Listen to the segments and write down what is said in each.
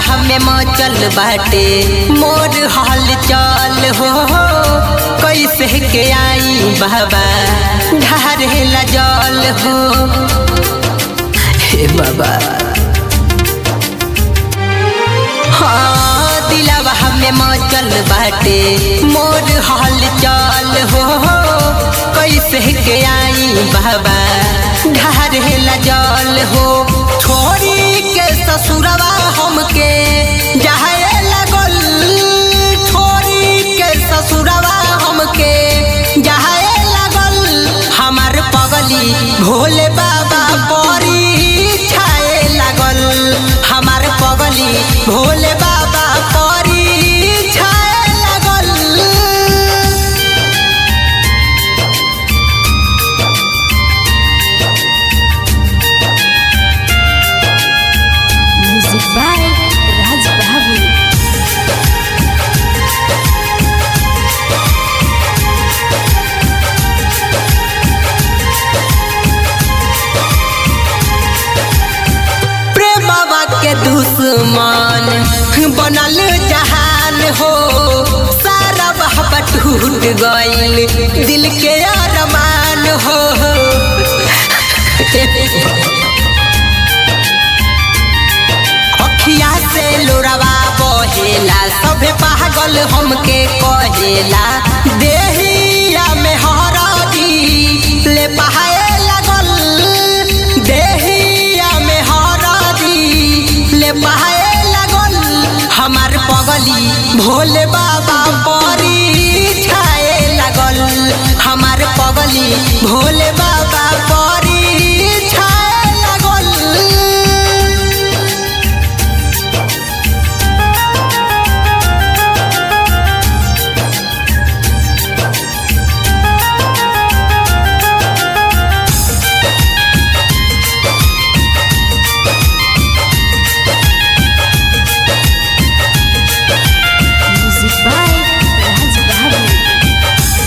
हमें मचल बाटे मोर हाल चल हो कैसे के आई बाबा ढारेला जल हो हे बाबा हाँ दिलावा हमें मचल बाटे मोर हाल चल हो कैसे के आई बाबा ढारेला जल हो छोड़ी के ससुरवा हमके जाए लगल छोड़ी के ससुरवा हमके जाए लगल हमार पगली भोले बाबा परी छाए लागल हमार पगली भोले बाबा परी छाए लागल Music by Raj Babu. प्रेमवा के दुश्मन बनल जहान हो सारा बहबा टूट गइल दिल के अरमान हो अखिया से लोरवा बहेला सभे पागल हमके कहेला देहिया में हरदी ले पहाए लगल देहिया में हरदी ले पहाए लगल हमार पगली भोले बाबा परी छाए लगल हमार पगली भोले बाबा परी छाए लगल Music by Raj Babu.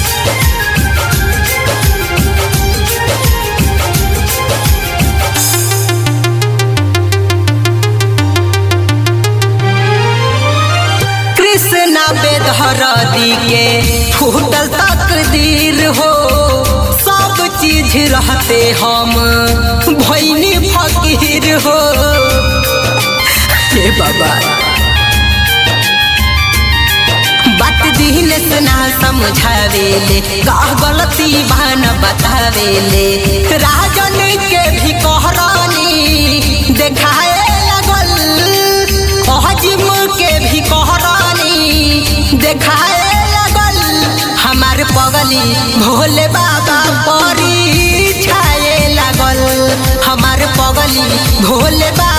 Krishna बेदहरदी के फूटल तकदीर हो सब चीज रहते हम भैनी फकीर हो हे बाबा बात दिन से ना समझावेले का गलती बहन बतावेले राजन के भी कहरानी देखाए लगल अहजिम के भी कहरानी देखाए लगल हमार पगली भोले बाबा परी छाए लागल हमार पगली भोले बाबा